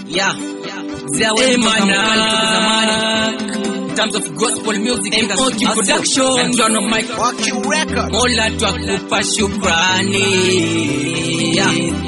Yeah. There Hey, was man, zamani. In terms of gospel music MOQ industry, production. and John Mike Waki Record. Mola twakupa shukrani. Yeah.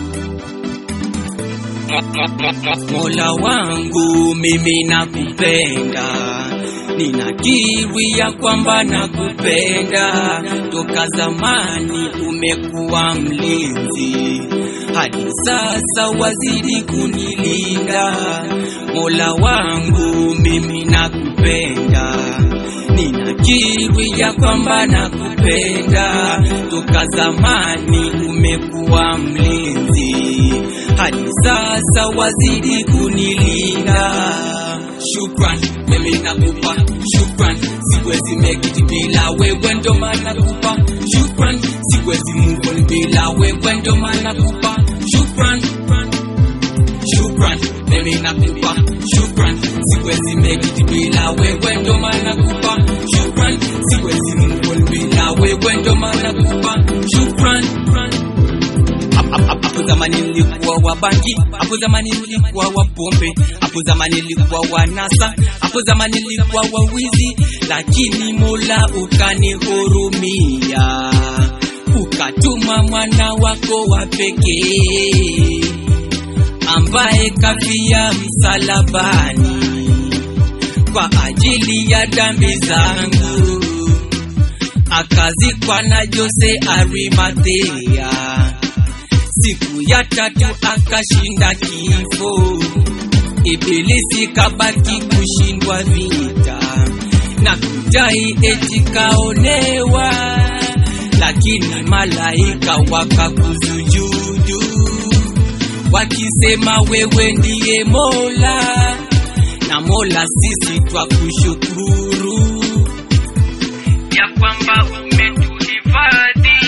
Mola wangu mimi nakupenda, ninakiri ya kwamba nakupenda. Toka zamani umekuwa mlinzi, hadi sasa wazidi kunilinda. Mola wangu mimi nakupenda, ninakiri ya kwamba nakupenda. Toka zamani umekuwa mlinzi, hadi sasa wazidi kunilinda. Shukran, mimi nakupa shukran, siwezi make it bila wewe, ndo maana nakupa shukran, siwezi move on bila wewe, ndo maana nakupa shukran shukran, mimi nakupa shukran, siwezi make it bila wewe, ndo maana nakupa shukran, siwezi move on bila wewe, ndo maana nakupa shukran. Hap- hap- hap- Hapo zamani nilikuwa wa bangi, hapo zamani nilikuwa wa pombe, hapo zamani nilikuwa wa nasa, hapo zamani nilikuwa wa wizi, lakini Mola ukanihurumia, ukatuma mwana wako wa pekee ambaye kafia msalabani kwa ajili ya dhambi zangu, akazikwa na Jose Arimathea siku ya tatu akashinda kifo. Ibilisi kabaki kushindwa vita na kudai eti kaonewa, lakini malaika wakakusujudu wakisema wewe ndiye Mola, na Mola sisi twakushukuru ya kwamba umetuhifadhi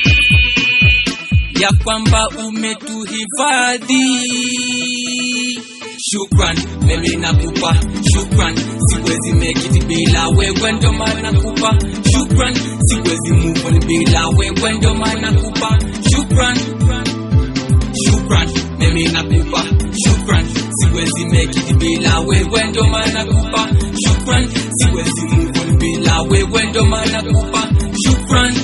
ya kwamba umetuhifadhi. Shukran, mimi nakupa shukran, siwezi make it bila wewe, ndo maana nakupa shukran, siwezi move on bila wewe, ndo maana nakupa shukran shukran, mimi nakupa shukran, siwezi make it bila wewe, ndo maana nakupa shukran, siwezi move on bila wewe, ndo maana nakupa shukran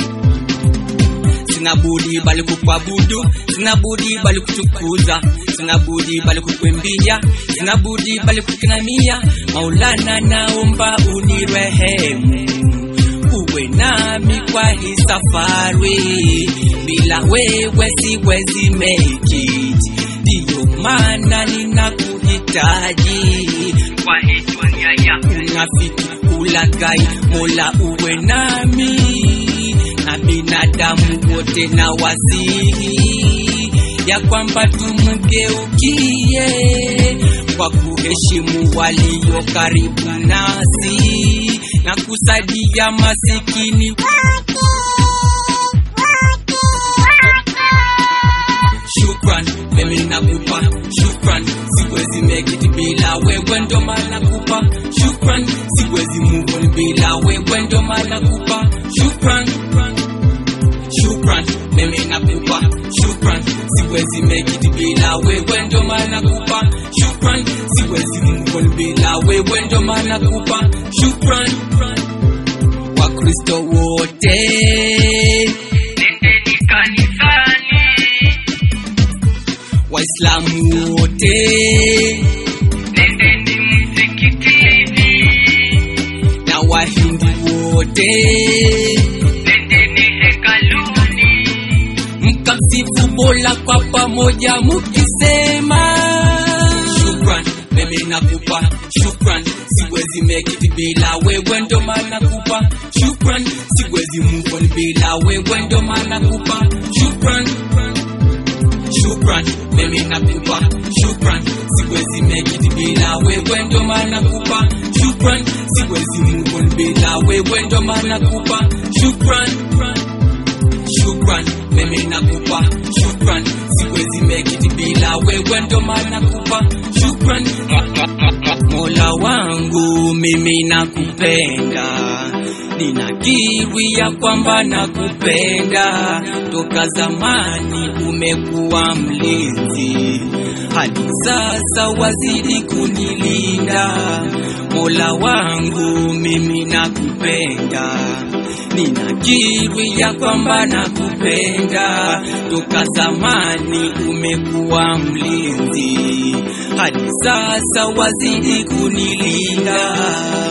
sina budi bali kukuabudu, sina budi bali kutukuza, sina budi bali kukuimbia, sina budi bali kukinamia. Maulana, naomba unirehemu, uwe nami kwa hii safari, bila wewe siwezi make it, ndiyo maana ninakuhitaji kwa hii dunia ya unafiki, ulaghai. Mola uwe nami na binadamu wote na wasihi ya kwamba tumgeukie kwa kuheshimu walio karibu nasi na kusaidia masikini Shukran, mimi nakupa shukran, siwezi make it bila wewe, ndo maana nakupa shukran, siwezi move on bila wewe, ndo maana nakupa shukran shukran, mimi nakupa shukran, siwezi make it bila wewe, ndo maana nakupa shukran, siwezi move on bila wewe, ndo maana nakupa shukran. Wakristo wote nendeni kanisani, Waislamu wote nendeni msikitini, na Wahindi wote nendeni hekaluni, mkamsifu Mola kwa pamoja mukisema shukran, mimi nakupa shukran, siwezi make it bila wewe, ndo maana nakupa shukran, siwezi move on bila wewe, ndo maana nakupa shukran shukran, mimi nakupa shukran, siwezi make it bila wewe, ndo maana nakupa shukran, siwezi move on bila wewe, ndo maana nakupa shukran shukran, mimi nakupa shukran, siwezi make it bila wewe, ndo maana nakupa shukran. Mola wangu mimi nakupenda, ninakiri ya kwamba nakupenda, toka zamani umekuwa mlinzi, hadi sasa wazidi kunilinda. Mola wangu mimi nakupenda, ninakiri ya kwamba nakupenda. Toka zamani umekuwa mlinzi, hadi sasa wazidi kunilinda.